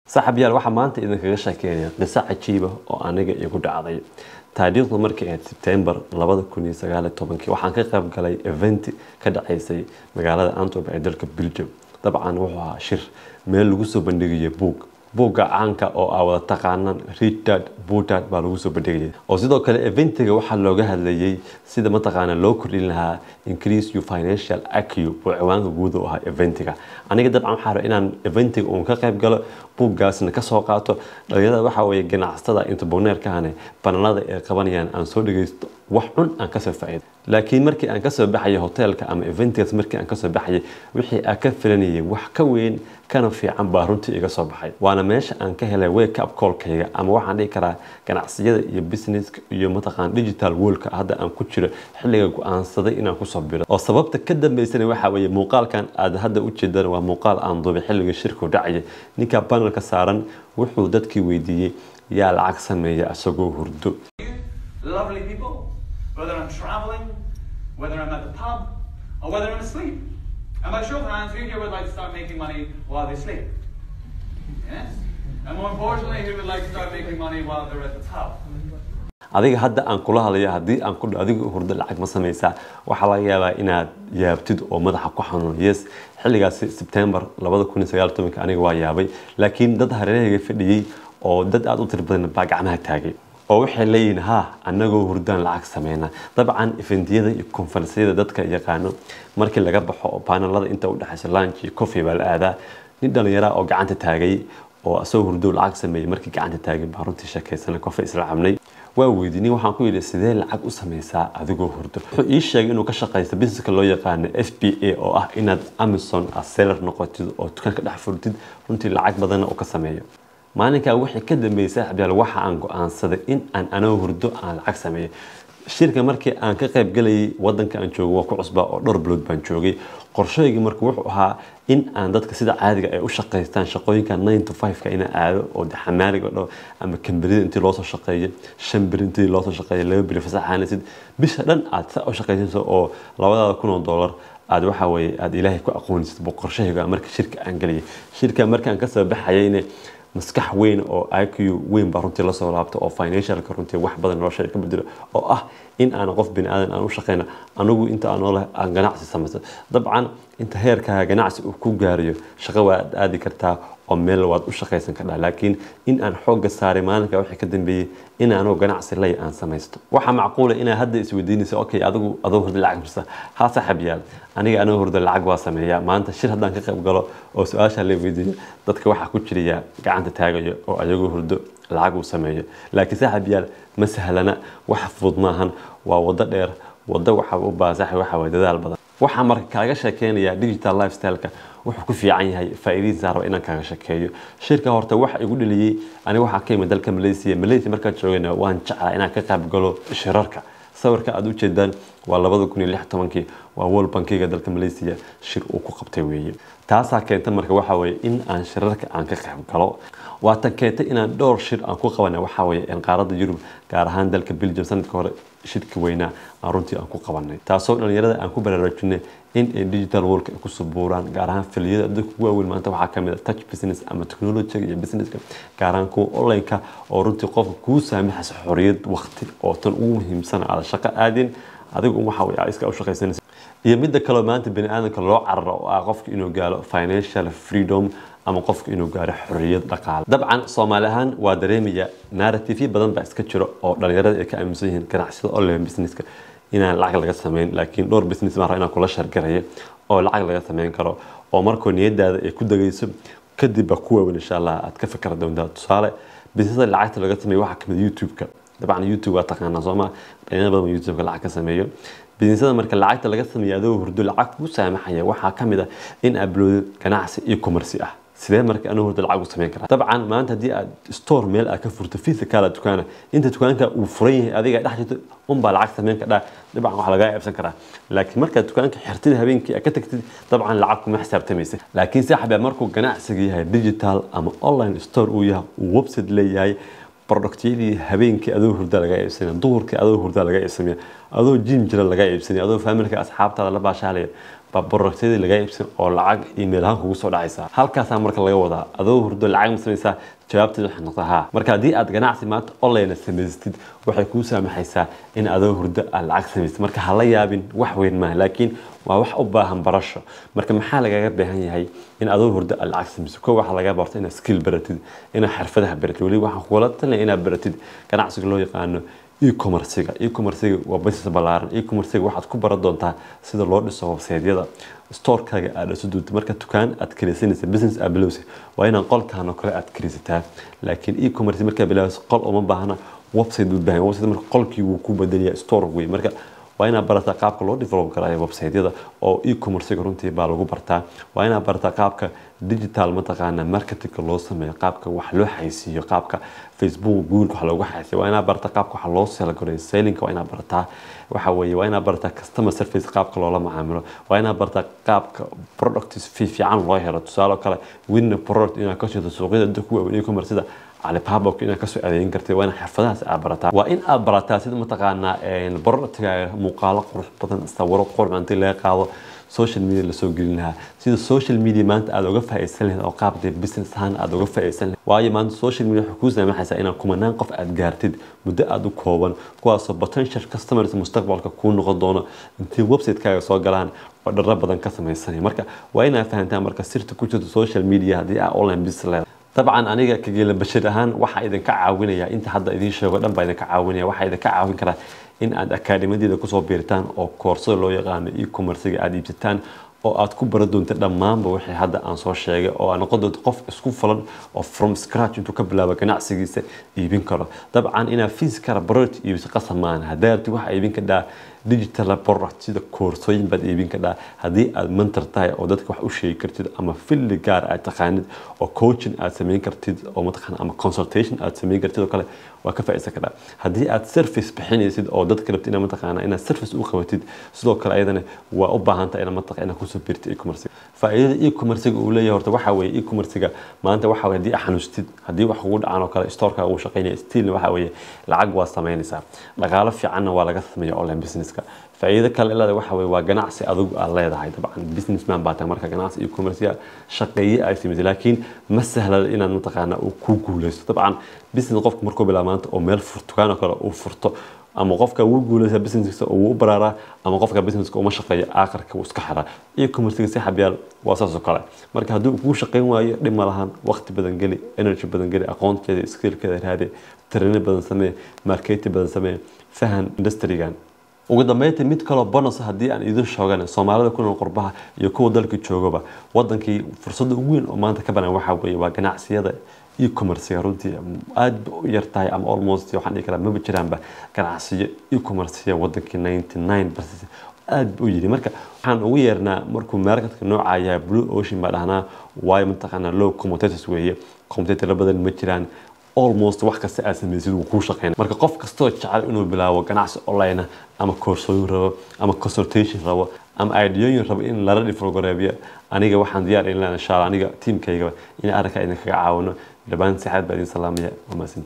saaxiibyaal waxaa maanta idinkaga sheekeynaya qiso cajiiba oo aniga igu dhacday taariikhdu markay ahayd sebtembar labada kun iyo sagaal iyo tobankii waxaan ka qayb galay event ka dhaceysay magaalada antwerp ee dalka belgium dabcan wuxuu ahaa shir meel lagu soo bandhigaya buug buugga caanka oo aa wada taqaanaan ridad butad baa lagu soo bandhigayay oo sidoo kale eventiga waxaa looga hadlayay sida mataqaana loo kordhin lahaa increase your financial acu oo ciwaanka guud u ahaa eventiga aniga dabcan waxaa raba inaan eventiga uun ka qayb galo buuggaasna kasoo qaato dhalinyarada waxaa weeye ganacsatada interboneerkahane bananada ay qabanayaan aan soo dhagaysto wax cun aan kasoo faa'iido laakiin markii aan kasoo baxayay hoteelka ama eventigaas markii aan kasoo baxayay wixii aan ka filanayay wax ka weyn kana fiican baa runtii iga soo baxay waana meesha aan ka helay wake up callkayga ama waxaan dhihi karaa ganacsiyada iyo businesska iyo mataqaan digital worldka hadda aan ku jiro xilliga go-aansaday inaan kusoo biro oo sababta ka dambeysana waxaa weeye muuqaalkan aad hadda u jeedaan waa muuqaal aan duubay xilliga shirku dhacaya ninka panelka saaran wuxuu dadkii weydiiyey yaa lacag sameeya isagoo hurdo lovely people, whether I'm traveling, whether I'm at the pub, or whether I'm asleep. And by show of hands, who here would like to start making money while they sleep? Yes? And more importantly, who would like to start making money while they're at the pub? adiga hadda aan kula hadlayo haddii aan ku adiga hurdo lacag ma samaysaa waxaa laga yaabaa inaad yaabtid oo madaxa ku xanuun yes xilligaasi sebtembar labada kun iyo sagaal tobanka aniga waa yaabay laakiin dad hareerahayga fadhiyey oo dad aada u tiro badan baa gacmaha taagay oo waxay leeyihiin ha annagoo hurdaan lacag sameynaa dabcan eventiyada iyo konferensyada dadka yaqaano markii laga baxo oo panelada inta udhexaysa lunch iyo coffee baa la aadaa nin dhallinyara oo gacanta taagay oo asagoo hurdo lacag sameeyey markii gacanta taagay baa runtii sheekaysana coffee isla cabnay waa weydiinay waxaan ku yidhi sidee lacag u samaysaa adigoo hurdo wuxuu ii sheegay inuu ka shaqaysto businesska loo yaqaano f b a oo ah inaad amazon a seller noqotid oo dukaanka dhex furtid runtii lacag badanna uu ka sameeyo maalinkaa wixii ka dambeeyay saaxiibyaal waxa aan go-aansaday in aan anoo hurdo aan lacag sameeyo shirka markii aan ka qayb galayay wadanka aan joogo waa ku cusbaa oo dhowr bilood baan joogay qorshaygii marka wuxuu ahaa in aan dadka sida caadiga ay u shaqaystaan shaqooyinka nine to five-ka ina aado oo de xamaaliga dho ama kamberida intii loosoo shaqeeyo shan beri intii loosoo shaqeeyo laba beri fasaxaanaysid bisha dhan aad saa u shaqaysanayso oo labadaada kun oo dollar aad waxa weeye aada ilaahay ku aqoonaysid buu qorshahayga marka shirka aan galayay shirka markaan kasoo baxayayne maskax weyn oo iq weyn baa runtii lasoo laabta oo financialka runtii wax badan nolosha ka bedelo oo ah in aan qof bini aadan aan u shaqeyno anigu inta aan noolahay aan ganacsi samaysto dabcan inta heerkaa ganacsi uu ku gaarayo shaqo waad aadi kartaa oo meel waad u shaqaysan kartaa laakiin in aan xoogga saaray maalinka wixii ka dambeeyey in aanoo ganacsi lay aan samaysto waxaa macquula inaa hadda isweydiinaysa okay adigu adoo hurda lacag mirsa ha saaxib yaal aniga anoo hurda lacag waa sameeyaa maanta shir haddaan ka qayb galo oo su-aasha la weydiiyo dadka waxaa ku jiraya gacanta taagayo oo ayagoo hurdo lacag uu sameeyo laakiin saaxib yaal ma sahlana wax fudud maahan waa waddo dheer waddo waxa u baahan saaxib waxa waye dadaal badan waxaa marka kaaga sheekeynayaa digital lifestyle-ka wuxuu ku fiican yahay faa'iidadiisa raba inaan kaaga sheekeeyo shirka horta waxa igu dhaliyey aniga waxaa ka yimid dalka malaysia malaysia markaan joogayna waan jeclaa inaan ka qayb galo shirarka sawirka aad u jeedaan waa labada kun iyo lix tobankii waa world bankiga dalka malaysia shir uu ku qabtay weeye taasaa keenta marka waxa weeye in aan shirarka aan ka qayb galo waa tan keentay inaan dhowr shir aan ku qabana waxa weeye qaaradda yurub gaar ahaan dalka belgium sanadka hore shirka weynaa aan runtii aan ku qabanay taasoo dhalinyarada aan ku baraarujinay in ay digital worldka ay ku subuuraan gaar ahaan filiyada dadka ugu waaweyn maanta waxaa kamid ah touch business ama technology iyo businesska gaar ahaan kuwa online-ka oo runtii qofka kuu saamaxaysa xoriyad waqti oo tan ugu muhiimsan aada shaqo aadin adigu waxa wey aad iska u shaqaysanaysa iyo midda kaleo maanta bani aadamka loo cararo oo ah qofka inuu gaalo financial freedom ama qofka inuu gaaro xorriyad dhaqaale dabcan soomaali ahaan waa dareemaya narrative badan baa iska jiro oo dhalinyarada ay ka aaminsan yihiin ganacsiyada online businesska inaan lacag laga sameyn laakiin dhowr business maa inaan kula shargaraya oo lacag laga sameyn karo oo markoo niyadaada ay ku dagayso kadib baa ku waawen insha allah aad ka fikra doontaa tusaale businessada lacagta laga sameeyo waxaa kamid youtube-ka dabcan youtube waa taqaanaa sooma dhalinyaro badan youtube-ka lacag ka sameeyo businessada marka lacagta laga sameeyo adoo hurdo lacag ku saamaxaya waxaa kamid ah in upload ganacsi iyo commerce ah sidee marka anuu hurda lacag u sameyn karaa dabcan maanta haddii aad store meel aad ka furto physical dukaana inta dukaanka uu furan yahay adiga dhex jirto unbaa lacag sameyn kadhaa dabcan waxaa lagaa iibsan karaa laakiin markaad dukaanka xirtid habeenkii aad ka tagtid dabcan lacag kuma xisaabtamaysa laakiin saaxiba markuu ganacsiga yahay digital ama online store uu yahay uu website leeyahay productyadii habeenkii adoo hurda laga iibsanaya duhurkii adoo hurda laga iibsanaya adoo jim jira laga iibsanaya adoo familka asxaabtaada la baashaalaya baa productyadii laga iibsan oo lacag email ahaan kugu soo dhacaysa halkaasaa marka laga wadaa adoo hurdo lacag ma samaysaa jawaabteed waxay noqotaa haa marka haddii aad ganacsi maanta online samaysatid waxay kuu saamaxaysaa in adoo hurdo aad lacag samaysatid marka hala yaabin wax weyn maaha laakiin waa wax u baahan barasho marka maxaa lagaga baahan yahay in adoo hurdo aad lacag samaysid ko waxaa laga barto inaad skill baratid inaad xirfadaha baratid weli waxaan kugula talinaya inaad baratid ganacsiga loo yaqaano e-commerciga e-commerciga waa business ballaaran e-commerciga waxaad ku baran doontaa sida loo dhiso website-yada storekaaga aad dhiso doonto marka dukaan aad kiraysanaysa business aad bilowsa waa inaan qolkaan oo kale aad kiraysataa laakiin e-commerce markaa bilaabaysa qol uma baahna website buu baahan website marka qolkii wuu ku bedelaya store wey marka waa inaad barataa qaabka loo develop garaayo website-yada oo e-commerciga runtii baa lagu bartaa waa inaad barataa qaabka digital mataqaana marketingka loo sameeyo qaabka wax loo xaysiiyo qaabka facebook google wax loogu xaysiiyo waa inaad barataa qaabka wax loo selgareeyo sellinka waa inaad barataa waxa weeye waa inaad barataa customer service qaabka loola macaamilo waa inaad barataa qaabka products fiican loo helo tusaale kale winna product inaad ka shito suuqyada dadka ku waaweyn e-commercida alibaba inaad kasoo adeegin kartid waa in xirfadahaas aad barataa waa in aad barataa sida mataqaanaa productgaaga muuqaalo qurux badan sawiro qurux intii laga qaado social media lasoo gelin lahaa sida social media maanta aad uga faa'iidsan lahayd oo qaab dee business ahaan aad uga faa'iidsan lahayd waayo maanta social media waxay kuu saamaxaysaa inaad kumanaan qof aad gaartid muddo aad u kooban kuwaasoo potential customers mustaqbalka kuu noqon doono intii website-kaaga soo galaan oo dharro badan ka samaysanaya marka waa inaad fahantaa marka sirta ku jirta social media haddii aad online business leedahay dabcan aniga kageela bashir ahaan waxaa idinka caawinaya inta hadda idiin sheego dhan baa idinka caawinaya waxaa idinka caawin karaa in aad akaadhimadeeda kusoo biiritaan oo koorsada loo yaqaano e-commerciga aad iibsataan oo aad ku bara doonta dhammaanba wixii hadda aan soo sheegay oo aad noqon doonto qof isku fulan oo from scratch intuu ka bilaabo ganacsigiisa iibin karo dabcan inaad physical product iibisa qasab maahan haddaa rabtid waxaa iibin kadhaa digital product sida koorsooyin baad iibin kadhaa haddii aad mentor tahay oo dadka wax u sheegi kartid ama filli gaar aad taqaanid oo coaching aad samayn kartid oo mataqaan ama consultation aad samayn kartid oo kale waa ka faa'iidsan kadhaa haddii aad service bixinaysid oo dadka rabtid inaad mataqaana inaad service u qabatid sidoo kale ayadana waa u baahan tahay inaad mataqaa inaad kusoo biirtid e-commerce faa'iidada e-commerciga uu leeyahay horta waxaa weeye e-commerciga maanta waxaa weeye haddii aad xanuustid haddii wax kugu dhacaan oo kale storeka uu shaqaynaya stiilna waxaa weeye lacag waa samaynaysaa dhaqaalo fiicanna waa laga sameeya online businesska faa'iido kale ilada waxa weeye waa ganacsi adigu aad leedahay dabcan businessman baa tahay marka ganacsi e-commerce shaqeeye ay timid laakiin ma sahlada inaad mataqaana uu ku guuleysto dabcan business qofku markuu bilaabo maanta oo meel furtukaan oo kale uu furto ama qofka wuu guuleysaa businesska oo wuu u baraaraa ama qofka businesska uma shaqeeyo aakhirka wuu iska xiraa e-commercega si xabyaal waa saas oo kale marka haddii uu kuu shaqayn waayo dhib ma lahan waqti badan geli energy badan geli aqoonteeda skillkeeda raadi trainer badan samee marketing badan samee fahan industrigan ugu dambeyntii mid kaloo bonus haddii aan idin shoogana soomaalida ku nool qurbaha iyo kuwa dalka joogaba wadankii fursadda ugu weyn oo maanta ka banaan waxaa weeye waa ganacsiyada e-commerciga runtii aad ba u yar tahay ama almost waxaan dhihi karaa maba jiraanba ganacsiyo e-commerciga wadankii ninety nine percent aad ba u yiri marka waxaan ugu yeernaa markuu marketka nooca yahay blue ocean baa dhahnaa waayo mataqaanaa low commentators weeye commentator badan ma jiraan almost wax kasta aad samaysid wuu kuu shaqeyn marka qof kastoo jecel inuu bilaabo ganacsi online ama koorsooyin rabo ama consultation rabo ama ideooyin rabo in lala dhifrogareebiyo aniga waxaan diyaar in insha allah aniga tiimkayga in arrinka idinkaga caawino dhammaan sixaad baa idin salaamaya waa mahadsantihin